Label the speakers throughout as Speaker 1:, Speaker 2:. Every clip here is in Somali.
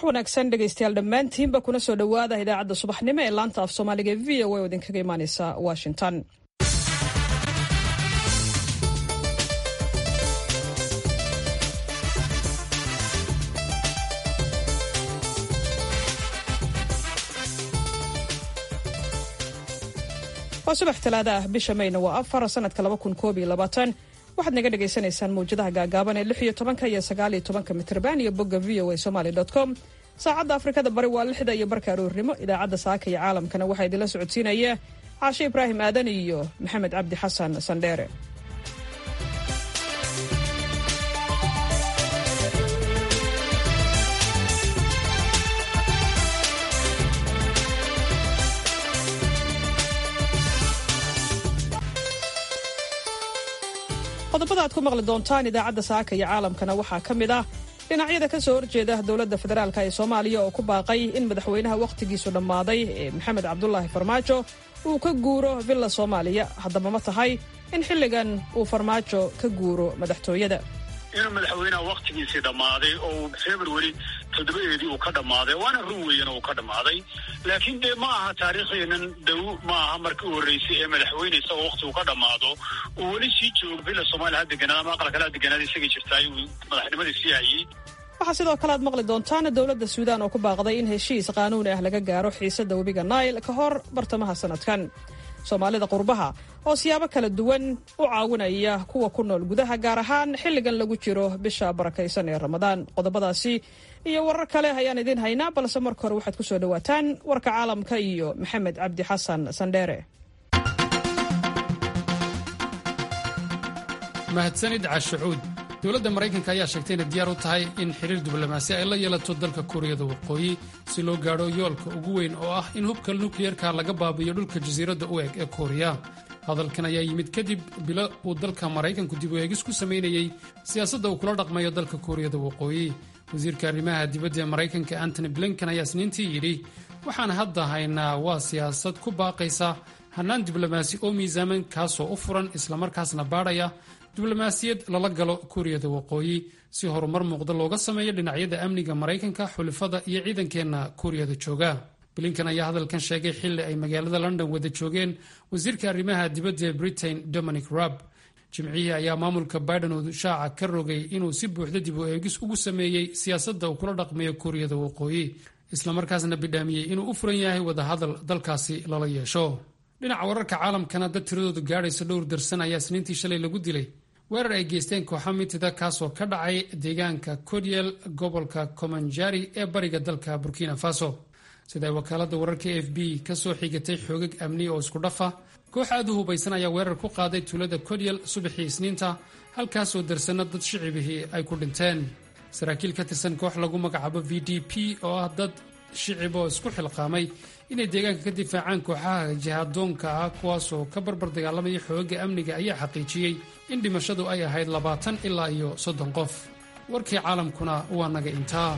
Speaker 1: wanaagsan dhegaystayaal dhammaantiinba kuna soo dhowaada idaacadda subaxnimo ee laanta af soomaaliga e v o oo idinkaga imaaneysa washington waa subax talaada ah bisha mayna waa afar sanadka laba kun koob iyo labaatan waxaad naga dhagaysanaysaan mawjadaha gaagaaban ee lix iyo tobanka iyo sagaal iyo tobanka mitrban iyo bogga v o a somaly com saacadda afrikada bari waa lixda iyo barka aroornimo idaacadda saaka iyo caalamkana waxaa idinla socodsiinaya caashe ibraahim aadan iyo maxamed cabdi xasan sandheere qodobada aad ku maqli doontaan idaacadda saaka iyo caalamkana waxaa ka mid ah dhinacyada ka soo horjeeda dowladda federaalk ee soomaaliya oo ku baaqay in madaxweynaha wakhtigiisu dhammaaday ee maxamed cabdulaahi farmaajo uu ka guuro villa soomaaliya haddaba ma tahay in xilligan uu farmaajo ka guuro madaxtooyada
Speaker 2: inuu madaxweynaha wakhtigiisii dhammaaday oo february toddobadeedii uu ka dhammaaday waana run weeyana uu ka dhammaaday laakiin dee ma aha taariikhdeenan dhow ma aha markii u horreysay ee madaxweyne isagoo wakhti uu ka dhammaado uu weli sii joogo villa soomaaliya ha deganaad ama aqal kale ha deganaad isagii jirtaay uu madaxnimadii sii hayey
Speaker 1: waxaa sidoo kale aad maqli doontaan dowladda suudaan oo ku baaqday in heshiis qaanuuni ah laga gaaro xiisadda webiga nail ka hor bartamaha sanadkan soomaalida qurbaha oo siyaabo kala duwan u caawinaya kuwa ku nool gudaha gaar ahaan xilligan lagu jiro bisha barakaysan ee ramadaan qodobadaasi iyo warar kale ayaan idiin haynaa balse marka hore waxaad ku soo dhowaataan warka caalamka iyo maxamed cabdi xasan sandheere
Speaker 3: mahadsanid cashucuud dowladda maraykanka ayaa sheegtay inay diyaar u tahay in xiriir diblomaasi ay la yeelato dalka kuuriyada waqooyi si loo gaadho yoolka ugu weyn oo ah in hubka nukliyerka laga baabiyo dhulka jasiiradda u eg ee kuuriya hadalkan ayaa yimid kadib bilo uu dalka maraykanku dib u eegis ku samaynayey siyaasadda uu kula dhaqmayo dalka kuuriyada waqooyi wasiirka arrimaha dibadda ee maraykanka antony blinken ayaa isniintii yidhi waxaan hadda haynaa waa siyaasad ku baaqaysa hannaan diblomaasi oo miisaaman kaasoo u furan islamarkaasna baadhaya diblomaasiyad lala galo kuuriyada waqooyi si horumar muuqda looga sameeyo dhinacyada amniga maraykanka xulifada iyo ciidankeenna kuuriyada jooga blinkan ayaa hadalkan sheegay xilli ay magaalada london wada joogeen wasiirka arrimaha dibadda ee britain dominic raab jimcihii ayaa maamulka biden uu shaaca ka rogay inuu si buuxda dib u eegis ugu sameeyey siyaasadda uu kula dhaqmayo kuuriyada waqooyi islamarkaasna bidhaamiyey inuu u furan yahay wadahadal dalkaasi lala yeesho dhinaca wararka caalamkana dad tiradoodu gaadhaysa dhowr darsan ayaa isniintii shalay lagu dilay weerar ay geysteen kooxa mitida kaasoo ka dhacay deegaanka kodyel gobolka komanjari ee bariga dalka burkina faso siday wakaaladda wararka f b ka soo xigatay xoogag amni oo isku dhafa koox aad u hubaysan ayaa weerar ku qaaday tuulada kodyel subaxii isniinta halkaasoo darsanna dad shicibihii ay ku dhinteen saraakiil ka tirsan koox lagu magacaabo v d p oo ah dad shicib oo isku xilqaamay inay deegaanka ka difaacaan kooxaha jihadoonka ah kuwaasoo ka barbar dagaalamaya xoogagga amniga ayaa xaqiijiyey in dhimashadu ay ahayd labaatan ilaa iyo soddon qof warkii caalamkuna waa naga intaa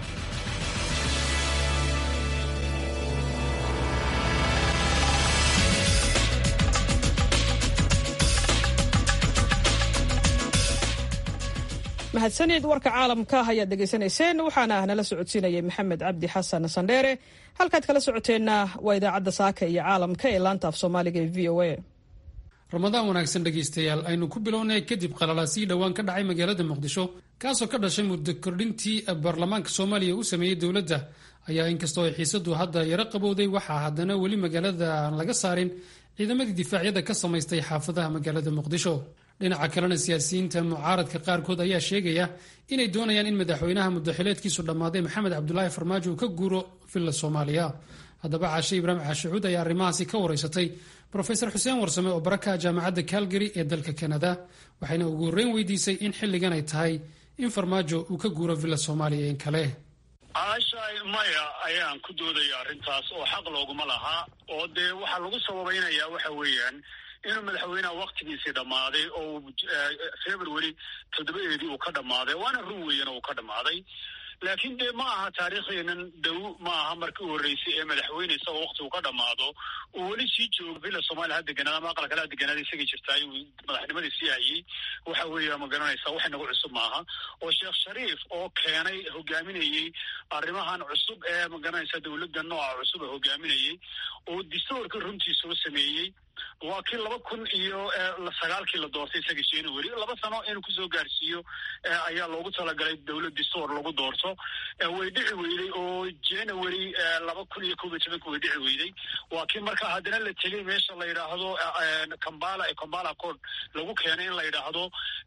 Speaker 1: mahadsanid warka caalamka ayaad dhegaysanayseen waxaana nala socodsiinayay maxamed cabdi xasan sandheere halkaad kala socoteenna waa idaacadda saaka iyo caalamka ee laanta af soomaaliga ee v o a
Speaker 3: ramadaan wanaagsan dhegaystayaal aynu ku bilownay kadib qalalaasii dhowaan ka dhacay magaalada muqdisho kaasoo ka dhashay muddo kordhintii baarlamaanka soomaaliya u sameeyey dowladda ayaa inkastoo ay xiisadu hadda yaro qabowday waxaa haddana weli magaalada aan laga saarin ciidamadii difaacyada ka samaystay xaafadaha magaalada muqdisho dhinaca kalena siyaasiyiinta mucaaradka qaarkood ayaa sheegaya inay doonayaan in madaxweynaha muddaxileedkiisu dhammaaday maxamed cabdulaahi farmaajo uu ka guuro villa soomaaliya haddaba caashe ibraahim caashicuud ayaa arrimahaasi ka wareysatay rofesor xuseen warsame oo barakaha jaamacadda calgary ee dalka kanada waxayna ugu horreyn weydiisay in xilligan ay tahay in farmaajo uu ka guuro villa soomaaliya in kale
Speaker 2: caashaay maya ayaan ku doodaya arrintaas oo xaq looguma lahaa oo dee waxaa lagu sababaynayaa waxa weeyaan inuu madaxweynaha wakhtigiisii dhammaaday oo february toddobadeedii uu ka dhammaaday waana run weeyana uu ka dhammaaday laakiin dee ma aha taariikhdeenan dhow ma aha markii u horreysay ee madaxweyne isagoo waktigu ka dhammaado uu weli sii joogo villa soomaaliya ha deganaada ama aqal kale ha deganaada isagii jirtaay uu madaxnimadii sii hayay waxa weeya ma garanaysaa wax inagu cusub maaha oo sheekh shariif oo keenay hogaaminayey arrimahan cusub ee ma garanaysaa dowladda nooca cusub ee hogaaminayey oo distoorka runtii soo sameeyey waa kii laba kun iyo sagaalkii la doortay isaga january laba sano inuu kusoo gaarsiiyo ayaa loogu talagalay dowlad distoor lagu doorto way dhici weyday oo january laba kun iyo kob iyo tobanka way dhici weyday waa kii markaa haddana la tegey meesha la yidhaahdo kambala kambala code lagu keenay in la yidhaahdo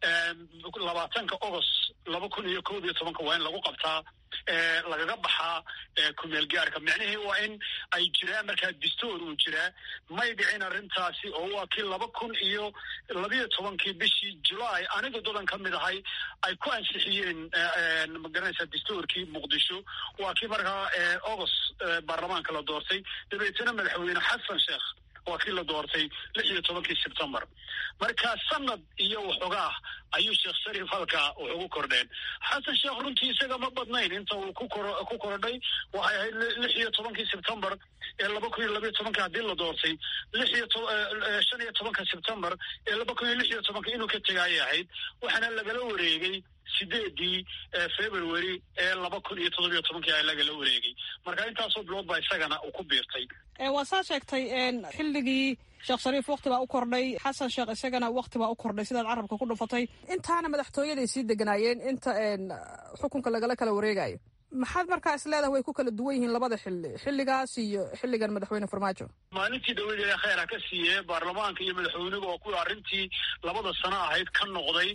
Speaker 2: labaatanka agost laba kun iyo kob iyo tobanka waa in lagu qabtaa lagaga baxaa kumeel gaarka micnihii waa in ay jiraan markaa distoor uu jiraa may dhicin arrintaasi oo waa kii laba kun iyo labiyo tobankii bishii julaay aniga dadan ka mid ahay ay ku ansixiyeen magaranaysaa distoorkii muqdisho waa kii markaa agost baarlamaanka la doortay dabeetana madaxweyne xasan sheekh waa kii la doortay lix iyo tobankii sebtembar marka sanad iyo waxoogaah ayuu sheekh shariif halkaa wax ugu kordheen xasan sheekh runtii isaga ma badnayn inta uu ku ku kordhay waxay ahayd lix iyo tobankii sebtembar ee laba kun iyo labiyo tobanka haddii la doortay lix iyo shan iyo tobanka sebtembar ee laba kun iyo lix iyo tobanka inuu ka tegayay ahayd waxaana lagala wareegay sideedii february ee laba kun iyo toddobiyo tobankii a lagala wareegay marka intaasoo bilood baa isagana uu ku biirtay
Speaker 1: waa saa sheegtay xilligii sheekh shariif wakti baa u kordhay xasan sheekh isagana wakti baa u kordhay sidaad carabka ku dhufatay intaana madaxtooyaday sii deganaayeen inta xukunka lagala kala wareegayo maxaad markaa is leedahay way ku kala duwan yihiin labada xilli xilligaas iyo xilligan madaxweyne farmaajo
Speaker 2: maalintii dawlad ee kheyr ha ka siiye baarlamaanka iyo madaxweynuhu oo kuwa arrintii labada sano ahayd ka noqday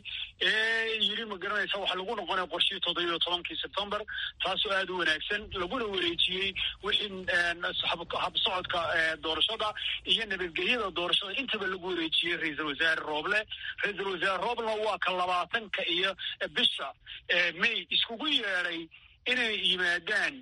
Speaker 2: ee yidhi ma garanaysa waxaa lagu noqonaya qorshihii toddobiyo tobankii sebtembar taasoo aada u wanaagsan laguna wareejiyey wixii habsocodka doorashada iyo nabadgelyada doorashada intaba lagu wareejiyey ra-iisal wasaare rooble ra-iisal wasaare rooblena waa ka labaatanka iyo bisha may iskugu yeedhay inay yimaadaan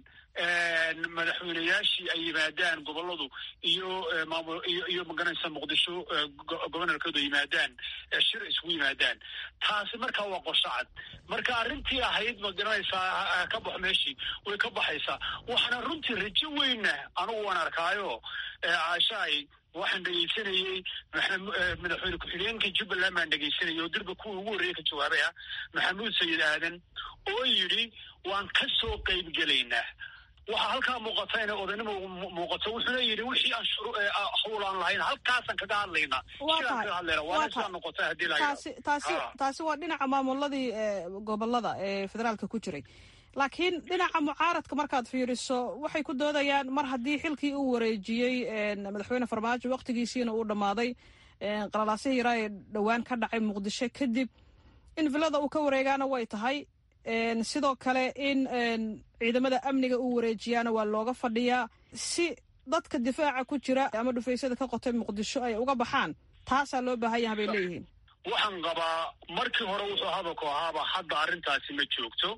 Speaker 2: madaxweyneyaashii ay yimaadaan goboladu iyo maamul iyo iyo magaranaysa muqdisho gobonorkooda yimaadaan shir isugu yimaadaan taasi markaa waa qorsho cad marka arrintii ahayd magaranaysaa ka baxo meeshii way ka baxaysaa waxaana runtii rajo weyna anigu waan arkaayo caashaay waxaan dhegaysanayey madaxweyne ku-xigeenka jubbaland baan dhegaysanayay oo dirba kuwa ugu horreeya ka jawaabay ah maxamuud sayid aadan oo yidhi waan ka soo qayb gelaynaa waxaa halkaa muuqata inay odaynimo muuqato wuxuuna yidhi wixii aan hawlaan lahayn halkaasaan kaga hadlaynaa sidaan kaga hadlayna waana sidaa noqota haddii
Speaker 1: taasi taasi taasi waa dhinaca maamuladii gobolada ee federaalka ku jiray laakiin dhinaca mucaaradka markaad fiiriso waxay ku doodayaan mar haddii xilkii uu wareejiyey madaxweyne farmaajo waktigiisiina uu dhammaaday qalalaasihii yaraa ee dhowaan ka dhacay muqdisho kadib in villada uu ka wareegaana way tahay sidoo kale in ciidamada amniga uu wareejiyaana waa looga fadhiyaa si dadka difaaca ku jira ama dhufaysyada ka qotay muqdisho ay uga baxaan taasaa loo baahan yaha bay leeyihiin
Speaker 2: waxaan qabaa markii hore wuxuu hadalku ahaaba hadda arrintaasi ma joogto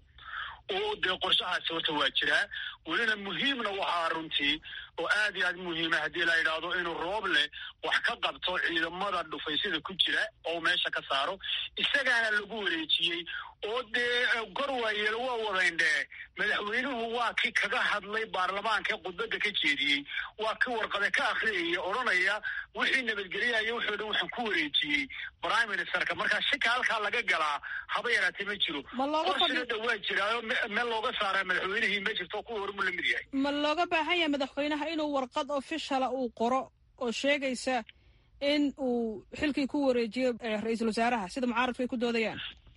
Speaker 2: oo dee qorshahaasi horta waa jiraa welina muhiimna waxaa runtii oo aad iyo aad muhiima haddii la yidhaahdo inuu rooble wax ka qabto ciidamada dhufaysyada ku jira oo meesha ka saaro isagaana lagu wareejiyey oo dee gorwaayeel waa wadayndhee madaxweynuhu waa kii kaga hadlay baarlamaanka khudbadda ka jeediyey waa kii warqade ka akhriyaya odhanaya wixii nabadgelyayo wuxuu dhan waxaan ku wareejiyey prime ministerka markaa shika halkaa laga galaa haba yaraatee ma jiro qorsina dha waa jiraayo meel looga saaraa madaxweynihii ma jirto kuwa hormu la mid yahay
Speaker 1: ma looga baahan yahay madaxweynaha inuu warqad ofishala uu qoro oo sheegaysa in uu xilkii ku wareejiyo ra-iisul wasaaraha sida mucaaradku ay ku doodayaan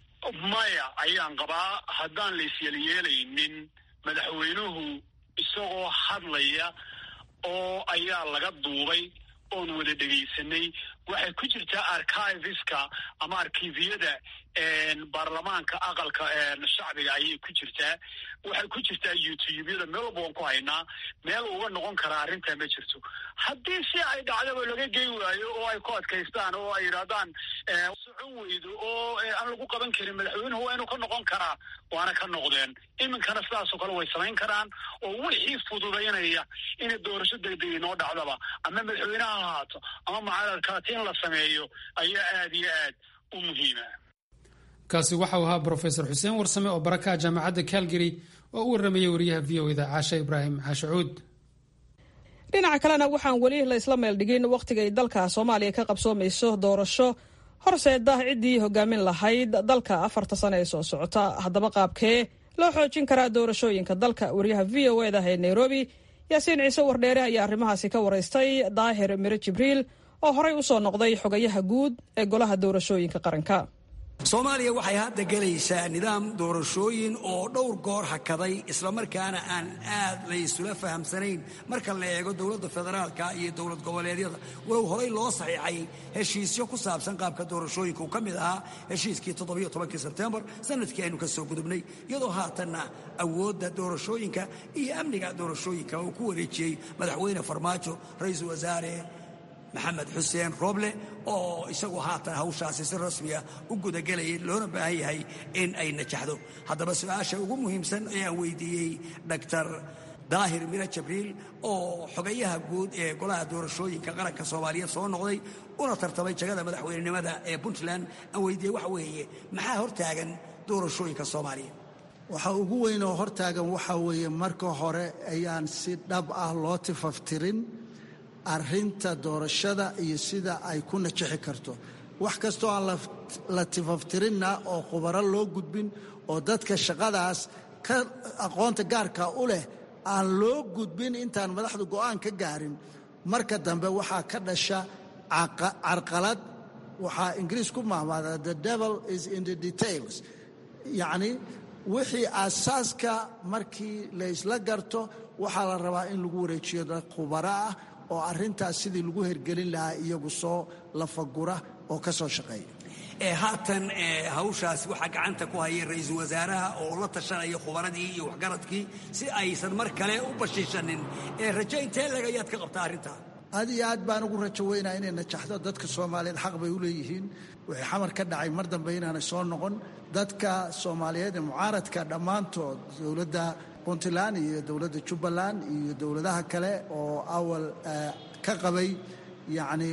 Speaker 2: maya ayaan qabaa haddaan la isyelyeelaynin madaxweynuhu isagoo hadlaya oo ayaa laga duubay oon wada dhegaysanay waxay ku jirtaa archiveska ama arkiviyada baarlamaanka aqalka shacbiga ayay ku jirtaa waxay ku jirtaa youtubeyada meel walba waan ku haynaa meel uga noqon karaa arrintaa ma jirto haddii si ay dhacdaba laga gey waayo oo ay ku adkaystaan oo ay yidhahdaan socon weydo oo aan lagu qaban karin madaxweynuhu waa inuu ka noqon karaa waana ka noqdeen iminkana sidaasoo kale way samayn karaan oo wixii fududaynaya inay doorasho degdeg inoo dhacdaba ama madaxweyneha ha ahaato ama mucaaradkaati in la sameeyo ayaa aad iyo aad u muhiima
Speaker 3: kaasi waxau ahaa brofesor xuseen warsame oo barakaha jaamacadda calgary oo u warramayay wariyaha v o eda caashe ibraahim caashacuud
Speaker 1: dhinaca kalena waxaan weli la isla meel dhigin wakhtigay dalka soomaaliya ka qabsoomayso doorasho horseeda ciddii hogaamin lahayd dalka afarta sane ee soo socota haddaba qaabkee loo xoojin karaa doorashooyinka dalka wariyaha v o eda ee nairobi yaasiin ciise wardheere ayaa arrimahaasi ka waraystay daahir mire jibriil oo horey u soo noqday xogayaha guud ee golaha doorashooyinka qaranka
Speaker 4: soomaaliya waxay hadda gelaysaa nidaam doorashooyin oo dhowr goor hakaday islamarkaana aan aad laysula fahamsanayn marka la eego dowladda federaalka iyo dowlad goboleedyada walow horey loo saxiixay heshiisyo ku saabsan qaabka doorashooyinka uu ka mid ahaa heshiiskii toddobiyo tobankii sebtembar sanadkii aynu ka soo gudubnay iyadoo haatanna awoodda doorashooyinka iyo amniga doorashooyinka uu ku wareejiyey madaxweyne farmaajo ra-iisul wasaare maxamed xuseen roble oo isagu haatan hawshaasi si rasmiya u gudagelayay loona baahan yahay in ay najaxdo haddaba su-aasha ugu muhiimsan ayaan weydiiyey dhaktar daahir mire jabriil oo xogayaha guud ee golaha doorashooyinka qaranka soomaaliyeed soo noqday una tartamay jagada madaxweynenimada ee puntland aan weydiiyey waxa weeye maxaa hortaagan doorashooyinka soomaaliya
Speaker 5: waxa ugu weyn oo hortaagan waxaa weeye marka hore ayaan si dhab ah loo tifaftirin arrinta doorashada iyo sida ay ku najixi karto wax kastoo aan la tifaftirinna oo khubaro loo gudbin oo dadka shaqadaas ka aqoonta gaarka u leh aan loo gudbin intaan madaxdu go'aan ka gaarin marka dambe waxaa ka dhasha carqalad waxaa ingiriis ku mahmaada the devil is in the details yacni wixii aasaaska markii laysla garto waxaa la rabaa in lagu wareejiyo dad khubaro ah oo arrintaas sidii lagu hergelin lahaa iyagu soo lafagura oo ka soo shaqeeya
Speaker 4: haatan hawshaas waxaa gacanta ku haya ra-iisul wasaaraha oo la tashanaya khubaradii iyo waxgaradkii si aysan mar kale u bashiishanin rajo intee leg ayaad ka qabtaa arrintaa
Speaker 5: aad iyo aad baan ugu rajo weynaa inay najaxdo dadka soomaaliyeed xaq bay u leeyihiin wixii xamar ka dhacay mar dambe inaanay soo noqon dadka soomaaliyeed ee mucaaradka dhammaantood dowladda puntland iyo dowladda jubbaland iyo dowladaha kale oo awal ka qabay yacni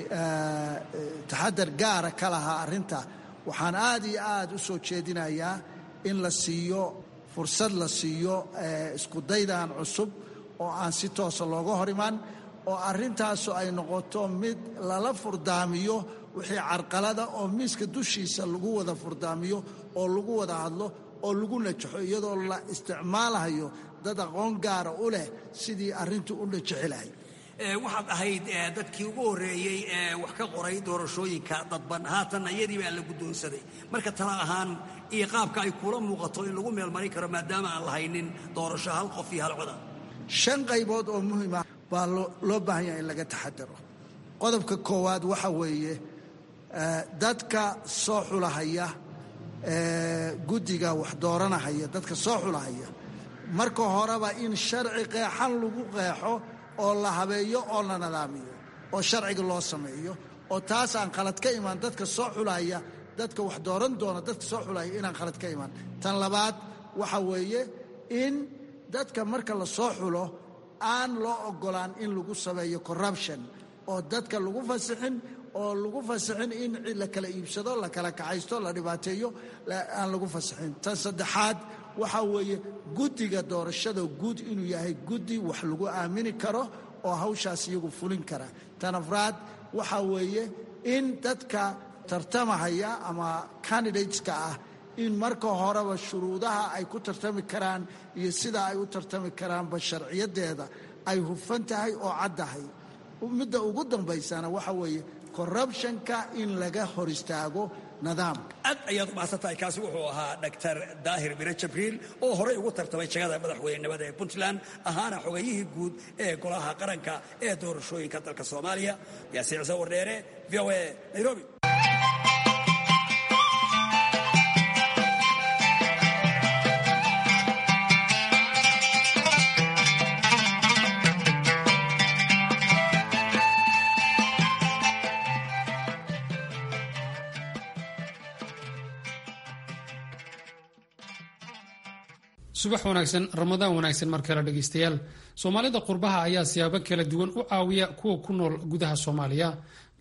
Speaker 5: taxadar gaara ka lahaa arrinta waxaan aad iyo aad u soo jeedinayaa in la siiyo fursad la siiyo iskudaydan cusub oo aan si toosa looga hor imaan oo arrintaasu ay noqoto mid lala furdaamiyo wixii carqalada oo miiska dushiisa lagu wada furdaamiyo oo lagu wada hadlo oo lagu najaxo iyadoo la isticmaalayo dad aqoon gaara u leh sidii arrintu u najixi lahay
Speaker 4: waxaad ahayd dadkii ugu horreeyey ee wax ka qoray doorashooyinka dadban haatanna iyadii baa la guddoonsaday marka tala ahaan iyo qaabka ay kula muuqato in lagu meelmarin karo maadaama aan lahaynin doorasho hal qof iyo hal coda
Speaker 5: shan qaybood oo muhiima baa loo baahan yahay in laga taxadaro qodobka koowaad waxa weeye dadka soo xulahaya guddiga wax dooranahaya dadka soo xulahaya marka horeba in sharci qeexan lagu qeexo oo la habeeyo oo la nadaamiyo oo sharciga loo sameeyo oo taasaan khalad ka imaan dadka soo xulaya dadka wax dooran doona dadka soo xulaya inaan khalad ka imaan tan labaad waxa weeye in dadka marka la soo xulo aan loo ogolaan in lagu sameeyo corruption oo dadka lagu fasixin oo lagu fasixin in la kala iibsado la kala kacaysto la dhibaateeyo aan lagu fasixin tan saddexaad waxaa weeye guddiga doorashada guud inuu yahay guddi wax lagu aamini karo oo hawshaas iyagu fulin kara tan afraad waxaa weeye in dadka tartamahaya ama candidateska ah in marka horeba shuruudaha ay ku tartami karaan iyo sida ay u tartami karaanba sharciyadeeda ay hufan tahay oo caddahay midda ugu dambaysana waxa weeye corruptionka in laga hor istaago nidaamka
Speaker 4: aad ayaad u mahadsantahay kaasi wuxuu ahaa dhaktar daahir mire jabriil oo horey ugu tartamay jagada madaxweynenimada ee puntland ahaana xogayihii guud ee golaha qaranka ee doorashooyinka dalka soomaaliya yaasiin ciise wardheere v o a nairobi
Speaker 3: subax wanaagsan ramadaan wanaagsan mar kale dhegaystayaal soomaalida qurbaha ayaa siyaabo kala duwan u caawiya kuwa ku nool gudaha soomaaliya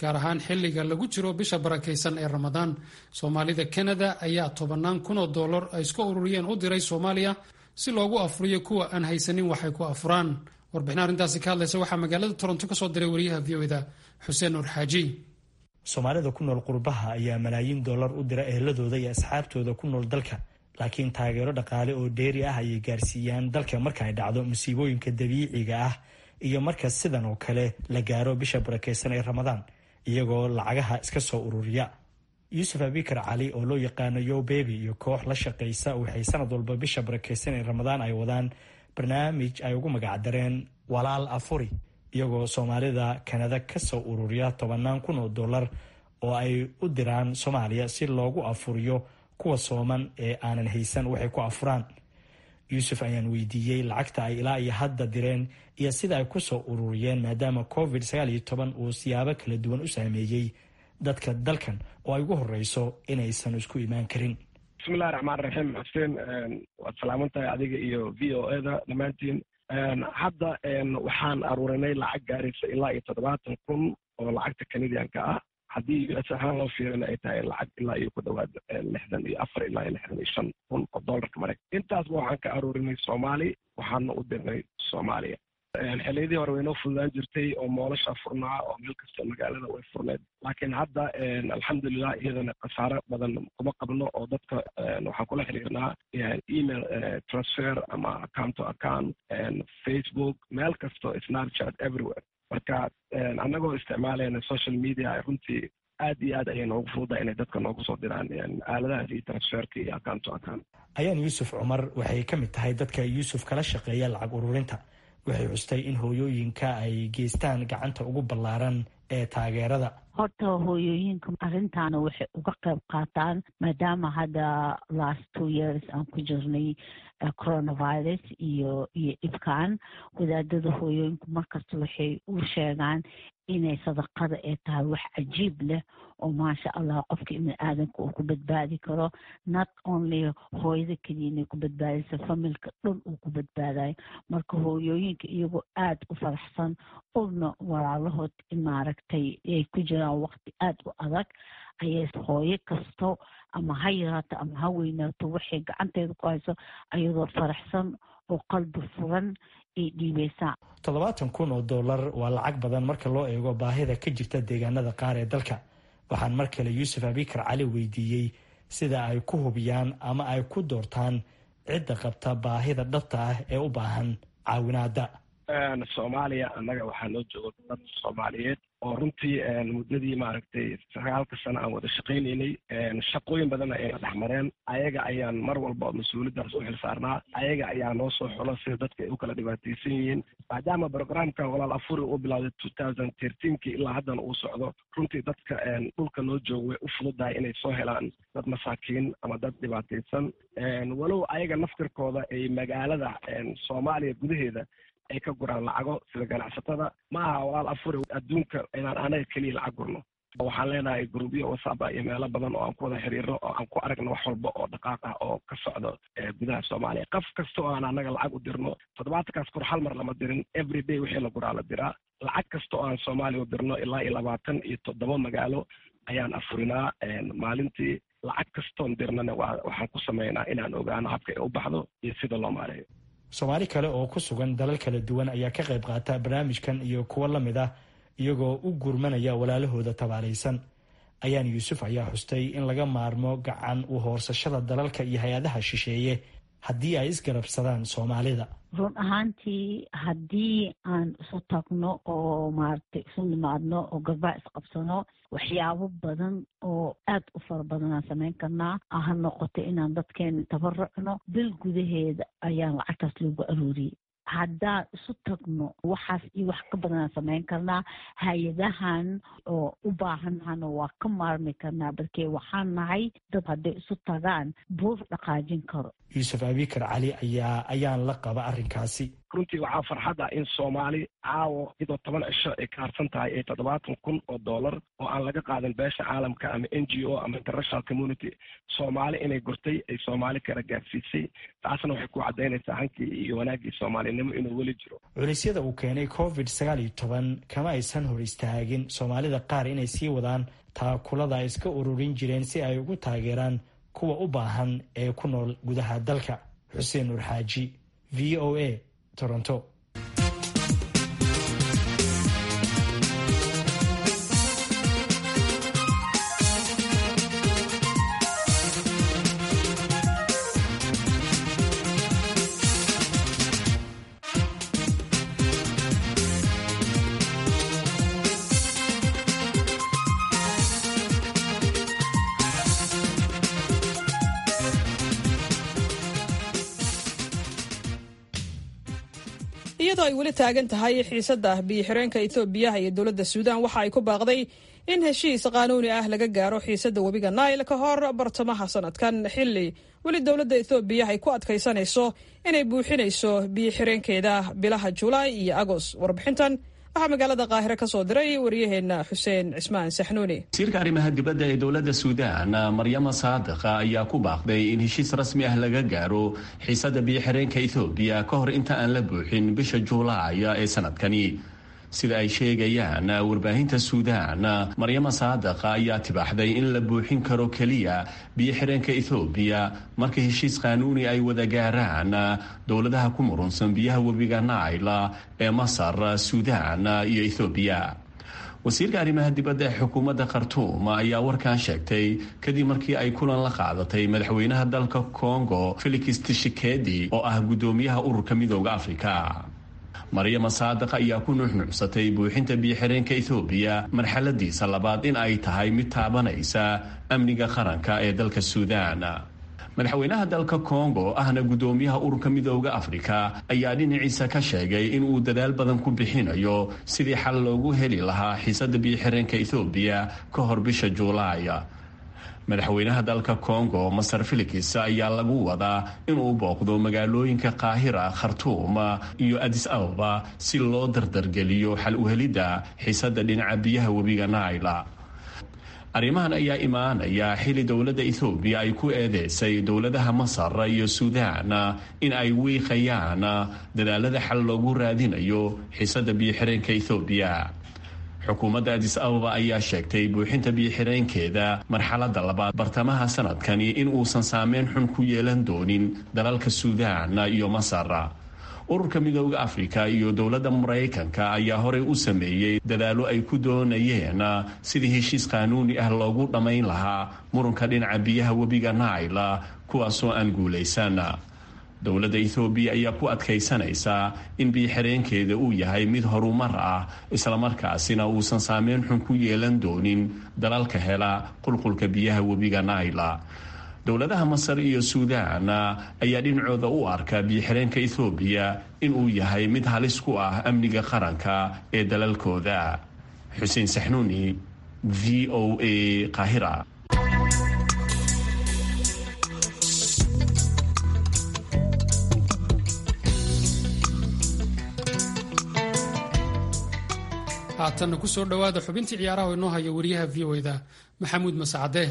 Speaker 3: gaar ahaan xilliga lagu jiro bisha barakaysan ee ramadaan soomaalida kanada ayaa tobannaan kun oo dollar ay iska ururiyeen u diray soomaaliya si loogu afuriyo kuwa aan haysanin waxay ku afuraan warbixin arrintaasi ka hadlaysa waxaa magaalada toronto ka soo diray wariyaha v o da xuseen nur xaaji
Speaker 6: soomaalida ku nool qurbaha ayaa malaayiin dollar u dira eheladooda iyo asxaabtooda ku nool dalka laakiin taageero dhaqaale oo dheeri ah ayay gaarsiiyaan dalka marka ay dhacdo musiibooyinka dabiiciga ah iyo marka sidan oo kale la gaaro bisha barakeysan ee ramadaan iyagoo lacagaha iska soo ururiya yuusuf abikar cali oo loo yaqaano yo bebi iyo koox la shaqaysa waxay sanad walba bisha barakeysan ee ramadaan ay wadaan barnaamij ay ugu magacdareen walaal afuri iyagoo soomaalida kanada kasoo ururiya tobannaan kun oo dollar oo ay u diraan soomaaliya si loogu afuriyo kuwa sooman ee aanan haysan waxay ku afuraan yuusuf ayaan weydiiyey lacagta ay ilaa iyo hadda direen iyo sida ay kusoo ururiyeen maadaama covid sagaal iyo toban uu siyaabo kala duwan u saameeyey dadka dalkan oo ay ugu horeyso inaysan isku imaan karin
Speaker 7: bismillahi raxmaan raxiim xuseen waad salaaman tahay adiga iyo v o eda dhammaantiin hadda waxaan aruurinay lacag gaaraysa ilaa iyo toddobaatan kun oo lacagta canadianka ah haddii u s ahaan loo fiirina ay tahay lacag ilaa iyo ku dhawaad lixdan iyo afar ilaa iyo lixdan iyo shan kun oo dollarka maraykan intaasba waxaan ka aruurinay soomaali waxaana u dirnay soomaaliya xiliyadii hore waynoo fududaan jirtay oo moolasha furnaa oo meel kasta magaalada way furneed laakiin hadda alxamdulilah iyadana khasaaro badan kuma qabno oo dadka waxaan kula xiriirnaa email transfer ama account to account facebook meel kasto snapchat everywhere marka annagoo isticmaalayna social media runtii aad iyo aad ayay noogu fududa inay dadka noogu soo diraan aaladahaas iyo transferka iyo account to account
Speaker 6: ayaan yuusuf cumar waxay ka mid tahay dadka yuusuf kala shaqeeya lacag ururinta waxay xustay in hooyooyinka ay geystaan gacanta ugu ballaaran ee taageerada
Speaker 8: horta hooyooyinka arrintaana waxay uga qayb qaataan maadaama hadda last two years aan ku jirnay coronavirus iyo iyo dhibkan wadaadada hooyooyinku markasta waxay u sheegaan inay sadaqada ay tahay wax cajiib leh oo maasha allah qofka ibni aadanka uu ku badbaadi karo not only hooyada keliya inay ku badbaadaysa familka dhan uu ku badbaadayo marka hooyooyinka iyagoo aada u faraxsan ogna walaalahood maaragtay ay ku jiraan waqti aada u adag ayay hooyo kasto ama ha yaraato ama ha weynaato waxay gacanteeda ku hayso ayadoo faraxsan oo qalbi furan ay dhiibeysaa
Speaker 6: toddobaatan kun oo dollar waa lacag badan marka loo eego baahida ka jirta deegaanada qaar ee dalka waxaan mar kale yuusuf abikar cali weydiiyey sida ay ku hubiyaan ama ay ku doortaan cidda qabta baahida dhabta ah ee u baahan caawinaada
Speaker 7: soomaaliya annaga waxaa noo jooga dad soomaaliyeed oo runtii muddadii maaragtay sagaalka sano aan wada shaqaynaynay shaqooyin badanna ayna dhex mareen ayaga ayaan mar walba mas-uuliyaddaas u xil saarnaa ayaga ayaa noo soo xulo sida dadka ay u kala dhibaataysan yihiin maadaama programkan walaal afuri uu bilowday two thousand thirteenkii ilaa haddana uu socdo runtii dadka dhulka noo jooga way u fududahay inay soo helaan dad masaakiin ama dad dhibaataysan walow ayaga naftirkooda ay magaalada soomaaliya gudaheeda ay ka guraan lacago sida ganacsatada ma aha walaal afuri adduunka inaan anaga keliya lacag gurno waxaan leenahay grubyo wasaba iyo meelo badan oo aan ku wada xiriirno oo aan ku aragno wax walba oo dhaqaaq ah oo ka socdo gudaha soomaaliya qof kasta oo aan anaga lacag u dirno toddobaatankaas kor hal mar lama dirin every day wixii la guraa la diraa lacag kasta oo aan soomaaliya u dirno ilaa iyo labaatan iyo toddoba magaalo ayaan afurinaa maalintii lacag kastoon dirnana waxaan ku sameynaa inaan ogaano habka ay u baxdo iyo sida loo maareeyo
Speaker 6: soomaali kale oo ku sugan dalal kala duwan ayaa ka qayb qaata barnaamijkan iyo kuwo la mid ah iyagoo u gurmanaya walaalahooda tabaalaysan ayaan yuusuf ayaa xustay in laga maarmo gacan u hoorsashada dalalka iyo hay-adaha shisheeye haddii ay isgarabsadaan soomaalida
Speaker 8: run ahaantii haddii aan isu tagno oo maaragtay isu nimaadno oo garbaa isqabsano waxyaabo badan oo aad u fara badanaan samayn karnaa ha noqoto inaan dadkeena tabarucno bil gudaheeda ayaan lacagtaas loogu arooriyey haddaan isu tagno waxaas iyo wax ka badanaan samayn karnaa hay-adahan oo u baahannahana waa ka maarmi karnaa balkee waxaan nahay dad hadday isu tagaan buur dhaqaajin karo
Speaker 6: yuusuf abikar cali ayaa ayaan la qaba arrinkaasi
Speaker 7: runtii waxaa farxadda in soomaali caawo iyadoo toban cisho ay kaarsan tahay ay toddobaatan kun oo dollar oo aan laga qaadin beesha caalamka ama n g o ama international community soomaali inay gurtay ay soomaali kala gaarsiisay taasna waxay ku caddaynaysaa hankii iyo wanaaggii soomaalinimo inuu weli jiro
Speaker 6: culisyada uu keenay covid sagaal iyo toban kama aysan hor istaagin soomaalida qaar inay sii wadaan taakulada ay iska ururin jireen si ay ugu taageeraan kuwa u baahan ee ku nool gudaha dalka xuseen nuur xaaji v o a toronto
Speaker 1: iyadoo ay weli taagan tahay xiisada biyo-xireenka etoobiya iyo dowladda suudaan waxa ay ku baaqday in heshiis qaanuuni ah laga gaaro xiisada webiga nail ka hor bartamaha sanadkan xilli weli dowladda ethoobiya ay ku adkaysanayso inay buuxinayso biyo-xireenkeeda bilaha julaay iyo agos warbixintan waxaa magaalada qaahire ka soo diray waryaheena xuseen cismaan saxnuuni
Speaker 9: wasiirka arrimaha dibadda ee dowladda suudaan maryama saadiqa ayaa ku baaqday in heshiis rasmi ah laga gaaro xiisada biyo-xireenka ethoobiya ka hor inta aan la buuxin bisha juulaaya ee sanadkani sida ay sheegayaan warbaahinta suudaan maryama saadaqa ayaa tibaaxday in la buuxin karo keliya biyo-xireenka ethoobiya marka heshiis qaanuuni ay wada gaaraan dowladaha ku murunsan biyaha webiga naila ee masar suudaan iyo ethoobiya wasiirka arrimaha dibadda ee xukuumadda khartuum ayaa warkan sheegtay kadib markii ay kulan la qaadatay madaxweynaha dalka congo felix tishikedi oo ah guddoomiyaha ururka midooda afrika maryama saadiq ayaa ku nuuxnuucsatay buuxinta biyo-xireenka ethoobiya marxaladiisa labaad in ay tahay mid taabanaysa amniga qaranka ee dalka suudaan madaxweynaha dalka congo ahna guddoomiyaha ururka midooda afrika ayaa dhinaciisa ka sheegay in uu dadaal badan ku bixinayo sidii xal loogu heli lahaa xiisada biyo-xireenka ethoobiya ka hor bisha juulaay madaxweynaha dalka congo masar felix ayaa lagu wadaa inuu booqdo magaalooyinka qaahira khartuum iyo adis ababa si loo dardargeliyo xal uhelidda xiisada dhinaca biyaha webiga naila arrimahan ayaa imaanaya xili dowladda ethoobiya ay ku eedeysay dowladaha masar iyo suudaan in ay wiiqayaan dadaalada xal loogu raadinayo xiisada biyo-xireenka ethoobiya xukuumadda adis ababa ayaa sheegtay buuxinta biyo-xireenkeeda marxaladda labaad bartamaha sanadkani in uusan saameyn xun ku yeelan doonin dalalka suudaan iyo masar ururka midooda afrika iyo dowladda maraykanka ayaa horey u sameeyey dadaallo ay ku doonayeen sidii heshiis qaanuuni ah loogu dhammayn lahaa murunka dhinaca biyaha webiga naila kuwaasoo aan guulaysan dowladda ethoobiya ayaa ku adkaysanaysaa in biyo-xireenkeeda uu yahay mid horumar ah islamarkaasina uusan saameyn xun ku yeelan doonin dalalka hela qulqulka biyaha webiga naila dowladaha masar iyo suudaan ayaa dhinacooda u arka biyo-xireenka ethoobiya inuu yahay mid halis ku ah amniga qaranka ee dalalkooda xuseen saxnuuni v o a qaahira
Speaker 3: haatanna ku soo dhowaada xubintii ciyaaraha oo inoo haya wariyaha v o da maxamuud masacade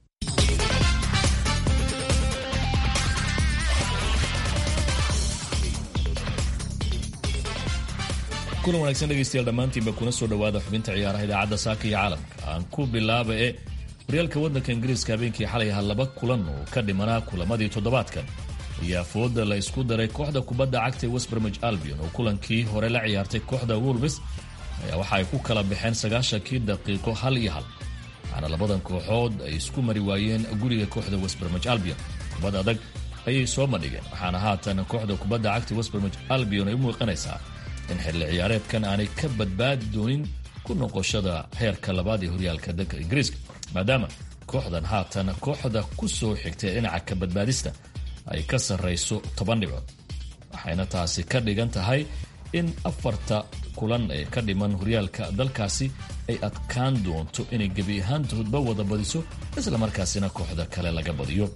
Speaker 10: kulan wanaagsan dhegeystayaal dhammaantiinba kuna soo dhowaada xubinta ciyaaraha idaacadda saaka iyo caalamka aan ku bilaaba ee horyaalka waddanka ingiriiska habeenkii xalay ahaa laba kulan oo ka dhimanaa kulamadii toddobaadkan ayaa fooda la isku daray kooxda kubadda cagta ee westbermij albion oo kulankii hore la ciyaartay kooxda wolves ayaa waxa ay ku kala baxeen sagaashankii daqiiqo hal iyo hal waxaana labadan kooxood ay isku mari waayeen guriga kooxda westbermij albion kubad adag ayay soo madhigeen waxaana haatan kooxda kubadda cagta westbermij albion ay u muuqanaysaa in xilli ciyaareedkan aanay ka badbaadi doonin ku noqoshada heerka labaad ee horyaalka dalka ingiriiska maadaama kooxdan haatan kooxda ku soo xigtay dhinaca ka badbaadista ay ka sarrayso toban dhibcood waxayna taasi ka dhigan tahay in afarta kulan ee ka dhiman horyaalka dalkaasi ay adkaan doonto inay gebi ahaantoodba wada badiso islamarkaasina kooxda kale laga badiyo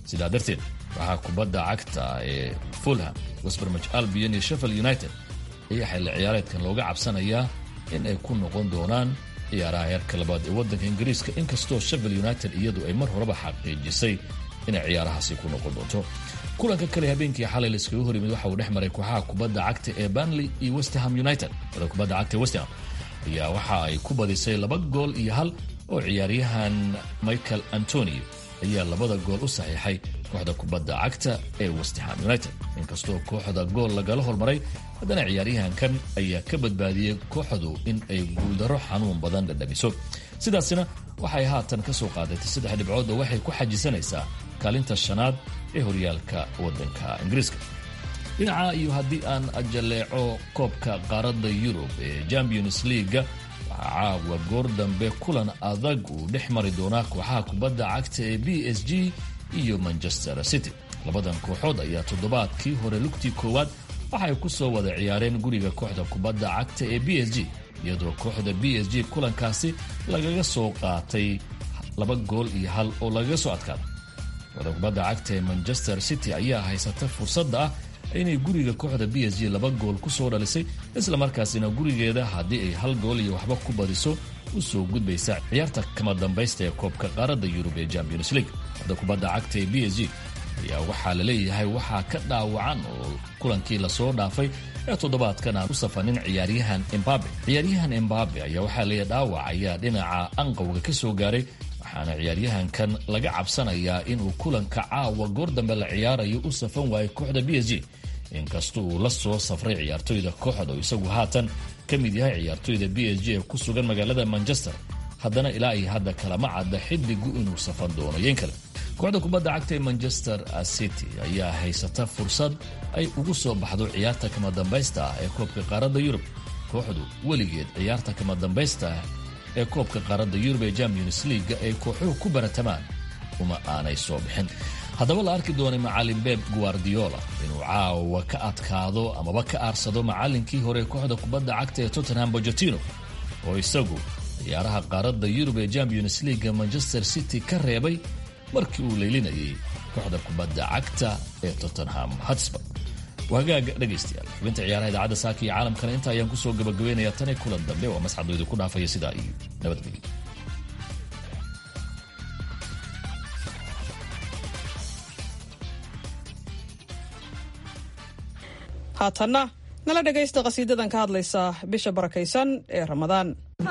Speaker 10: sidaa darteed waxaa kubadda cagta ee fulham westbermich albion iyo sheffield united ayaa xilli ciyaareedkan looga cabsanayaa in ay ku noqon doonaan ciyaaraha heerka labaad ee waddanka ingiriiska inkastoo sheffield united iyadu ay mar horeba xaqiijisay inay ciyaarahaasi ku noqon doonto kulanka kale habeenkii xalay la iskaga hor yimid waxa uu dhex maray kooxaha kubadda cagta ee banley iyo westham united wada kubadda cagta ee westham ayaa waxa ay ku badisay laba gool iyo hal oo ciyaaryahan michael antonio ayaa labada gool u saxiixay kooxda kubadda cagta ee westham united inkastoo kooxda gool lagala hormaray haddana ciyaaryahankan ayaa ka badbaadiyey kooxdu in ay guuldaro xanuun badan dhadhamiso sidaasina waxay haatan ka soo qaadatay saddex dhibcood oo waxay ku xajisanaysaa kaalinta shanaad ee horyaalka waddanka ingiriiska dhinaca iyo haddii aan ajaleeco koobka qaaradda yurub ee champions leaga waxaa caawa goor dambe kulan adag uu dhex mari doonaa kooxaha kubadda cagta ee b s g iyo manchester city labadan kooxood ayaa toddobaadkii hore lugtii koowaad waxay ku soo wada ciyaareen guriga kooxda kubadda cagta ee b s g iyadoo kooxda b s g kulankaasi lagaga soo qaatay laba gool iyo hal oo lagaga soo adkaaday kooxda kubadda cagta ee manchester city ayaa haysata fursadda ah inay guriga kooxda b s g laba gool ku soo dhalisay islamarkaasina gurigeeda haddii ay hal gool iyo waxba ku badiso u soo gudbaysa ciyaarta kama dambaysta ee koobka qaaradda yurub ee champions league kooxda kubadda cagta ee b s g ayaa waxaa la leeyahay waxaa ka dhaawacan oo kulankii lasoo dhaafay ee toddobaadkan aan u safanin ciyaaryahan embabe ciyaaryahan embabe ayaa waxaa leeyahay dhaawac ayaa dhinaca anqowga ka soo gaaray waxaana ciyaaryahankan laga cabsanayaa inuu kulanka caawa goor dambe la ciyaarayo u safan waayo kooxda b s g inkasta uu la soo safray ciyaartoyda kooxda oo isagu haatan ka mid yahay ciyaartoyda b s g ee ku sugan magaalada manchester haddana ilaa iyo hadda kalama cadda xiddigu inuu safan doono yeen kale kooxda kubadda cagta ee manchester city ayaa haysata fursad ay ugu soo baxdo ciyaarta kama dambaysta ah ee koobka qaaradda yurub kooxdu weligeed ciyaarta kama dambaysta ah ee koobka qaaradda yurub ee champions leaga ay kooxuhu ku baratamaan uma aanay soo bixin haddaba la arki doonay macalin beb guardiola inuu caawa ka adkaado amaba ka aarsado macalinkii hore kooxda kubadda cagta ee tottenham bojotino oo isagu ciyaaraha qaaradda yurub ee champions leaga manchester city ka reebay markii uu leylinayay kooxda kubadda cagta ee tottenham hotspur wahagaaga dhegaystayaal xubinta ciyaaraha idaacadda saaka iyo caalamkana inta ayaan kusoo gabagabaynayaa tanay kulan dambe waa masxadooda ku dhaafaya sidaa iyo nabadgelyo
Speaker 1: haatanna nala dhegaysta qhasiidadan ka hadlaysa bisha barakaysan ee ramadaan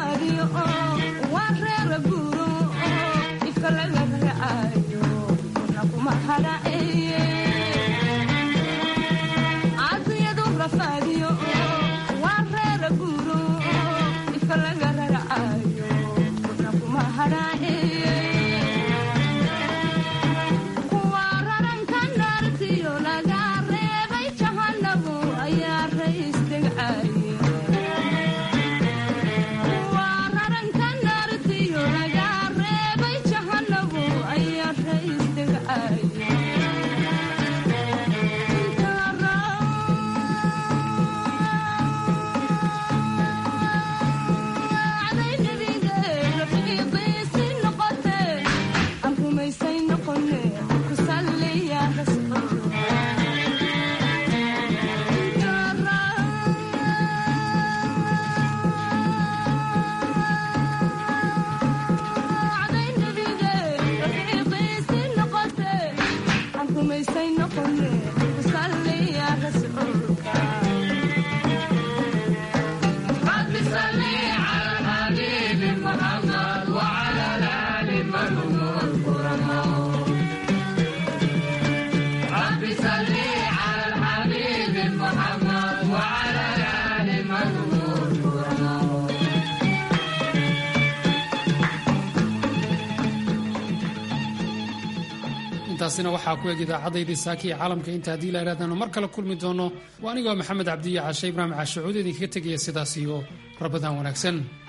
Speaker 3: intaasina waxaa ku eg idaacaddaydii saaki ee caalamka inta haddii la idhahdaanu mar kale kulmi doono waa anigoo maxamed cabdiya cashe ibraahim cashacuud idinkaga tegaya sidaas iyo rabadaan wanaagsan